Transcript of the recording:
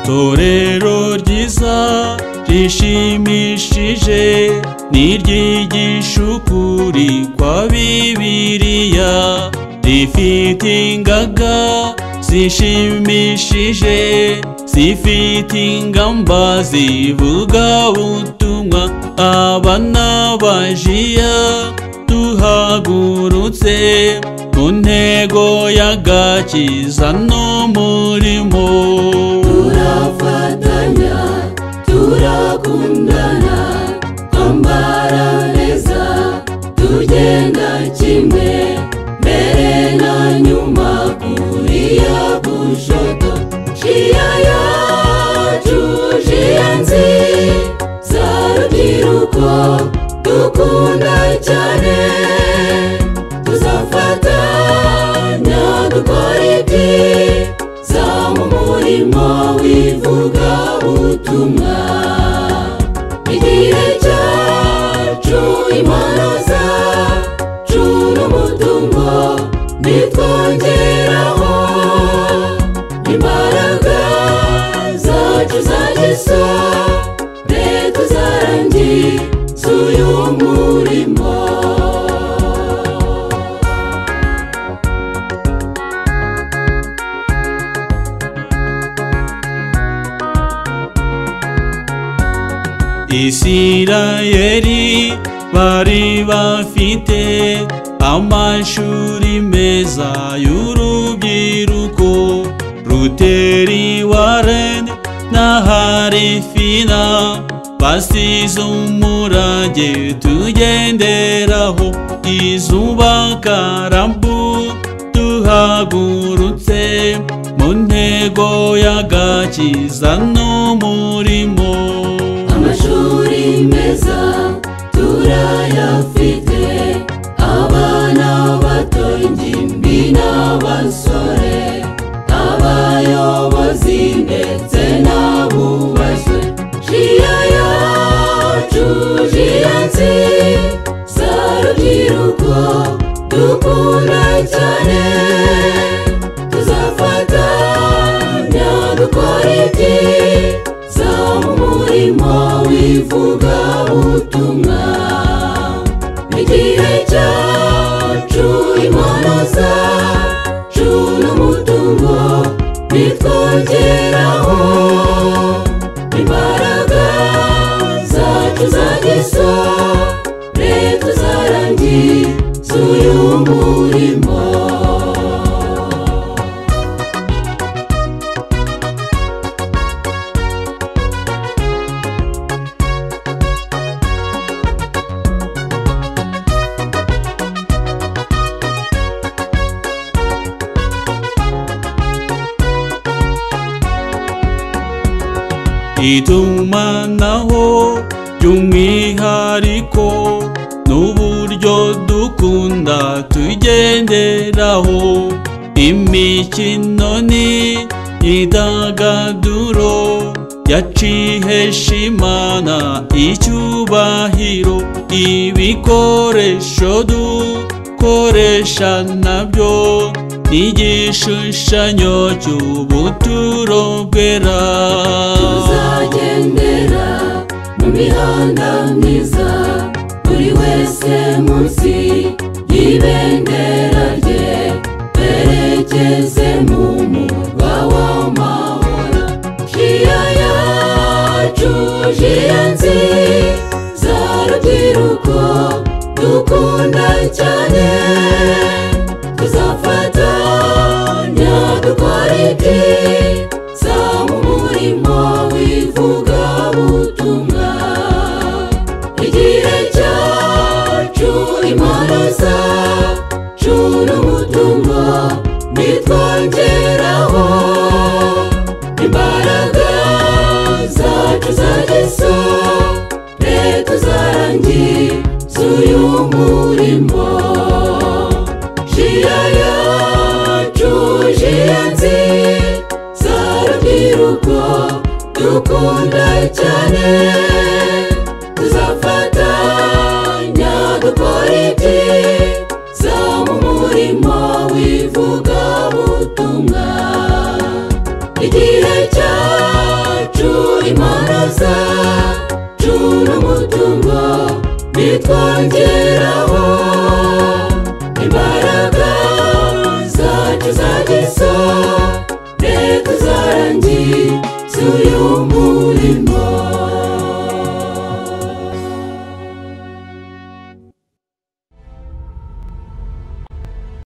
Torero ryiza rishimishije ni iryigisha ukuri kwa Bibiliya rifite ingaga zishimishije zifite ingamba zivuga ubutumwa abana bajiya duhagurutse ku ntego y'agakiza n'umurimo turafatanya turakundana twambara neza tugenda kimwe mbere na nyuma kuri ya gushoto shiya yacu shiya nzi za rubyiruko dukunda cyane tuzafatanya dukora iki zamu murimo wivuga ubutumwa igihe cyacu impano zacu n'umutungo nitwongeraho imbaraga zacu za Yesu leta zarangiza uyu murimo Isirayeli bari bafite amashuri meza y'urubyiruko Ruteri Warren na Harifina basize umurage tugenderaho izuba karambu duhagurutse mu ntego y'agakiza n'umurimo amashuri meza turayafite abana bato ingimbi n'abasore abayobozi ndetse n'abubashywe jiya yacu jiya nzi za rubyiruko dukunda cyane tuzafatanya dukora iki za mu murimo wivuga ubutumwa igihe cyacu impano zacu n'umutungo bitwongeraho imbaraga zacu za Yesu leta zarangiza uyu murimo itumanaho by'umwihariko n'uburyo dukunda tugenderaho imikino ni idagaduro yacihesha imana icyubahiro ibikoresho dukoresha nabyo ni igishushanyo cy'ubuturo bwera tuzagendera mu mihanda myiza buri wese munsi y'ibendera rye twerekeze mu murwa w'amahoro jiya yacu jiya nzi za rubyiruko dukunda cyane tuzafatanya dukora iki za mu murimo wivuga ubutumwa igihe cyacu impano zacu n'umutungo nitwongeraho imbaraga zacu za Yesu leta zarangiza uyu murimo jiya yacu tuzarangiza uyu murimo